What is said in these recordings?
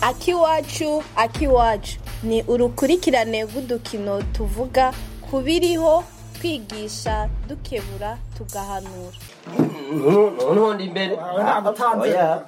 akiwacu akiwacu ni urukurikirane rw'udukino tuvuga ku biriho twigisha dukebura tugahanura ntundi imbere oya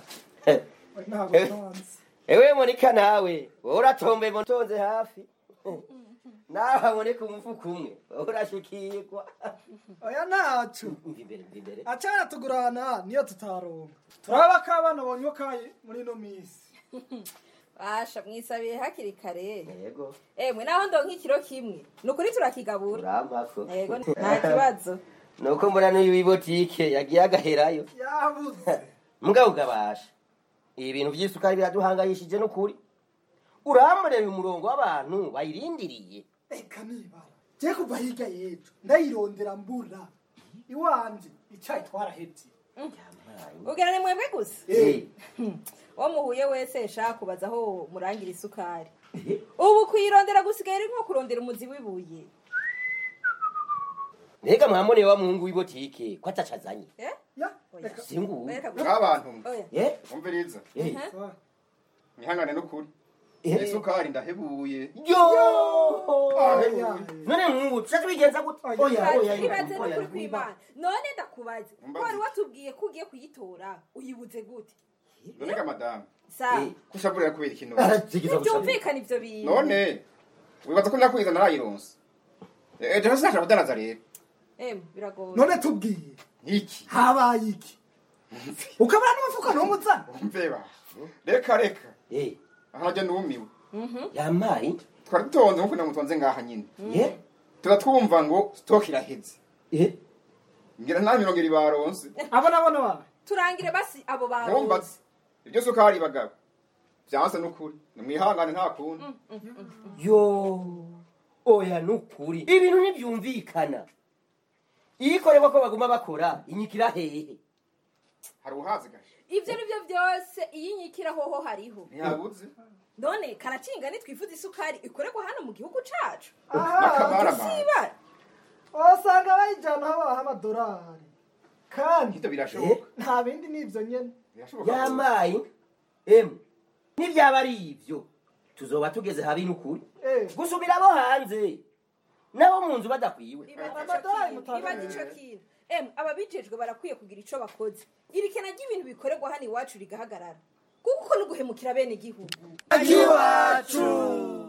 ewe monika nawe wowe uratombe mutonze hafi nawe haboneka umufuka umwe wowe urashikirwa oya ntacu mva imbere mva imbere acana tugurana niyo tutaronka turaba ko abana bonywa kayi muri ino minsi basha mwisabiye hakiri kare yego emwe naho ndonka ikiro kimwe ni ukuri turakigabura urampako yego nta kibazo nuko mbona n'uyu w'ibotike yagiye agaherayo yabuze mugabo ugabasha ibi bintu by'isukari biraduhangayishije n'ukuri uramureba umurongo w'abantu bayirindiriye reka nibara je kuva hirya y'ejo ndayirondera mbura iwanje icayi twarahevye ubwira ni mwebwe gusa Eh, uwo muhuye wese shaka kubaza aho murangira isukari ubu kuyirondera gusigaye ari nko kurondera umuzi w'ibuye mbega mwamune wa muhungu w'ibotike ko ataco azanye Eh? ya Oya. reka singubu Bereka gusa. nk'abantu Oya. Eh, umviriza eh, Ah, mwihangane n'ukuri eh. isukari ndahebuye yo oya. none mwungu tuca tubigenza gute Oya. oya oya ibaze oya n'ukuri kw'imana none ndakubaze ko Mbaze. wari watubwiye ko ugiye kuyitora uyibuze gute noneka madamu sa Eh. kushaburira kubera ikintu arazigiza gusabira ntibyumvikana ibyo bintu none wibaza ko nakwiza narayironse ejo hasi nashaka kudanaza rero em biragoye none tubwiye iki habaye iki ukabona n'umufuka ntumuzana umveba reka reka Eh, aha najya numiwe yamaye twari dutonze nkuko namutonze ngaha nyine Eh, tuba twumva ngo sitoke iraheze eh, ngira nta mirongo ibiri baronse abo nabona bawe turangire basi abo nkumbaze baruzi ibyo sukari bagabo byanse n'ukuri nimwihangane nta kundi yo oya nukuri ibintu ntibyumvikana iyo ikorerwa ko baguma bakora inyikira hehe hari uhazi gashe ibyo ni byo byose iyo inyikira hoho hariho ntihabuze none karacinga nitwifuza isukari ikorerwa hano mu gihugu cacu n'akamarama sibara wasanga bayijyana aho babaha amadolari kandi ibyo birashoboka nta bindi n'ibyo nyene birashoboka yamaye emu n'ibyaba ari ibyo tuzoba tugeze habi n'ukuri Eh. gusubira abo hanze nabo mu nzu badakwiwe Amadolari mutanga. ibaza ico kintu em ababijejwe barakwiye kugira ico bakoze iri kena ry'ibintu bikorerwa hano iwacu rigahagarara kuko ni uguhemukira bene igihugu akiwacu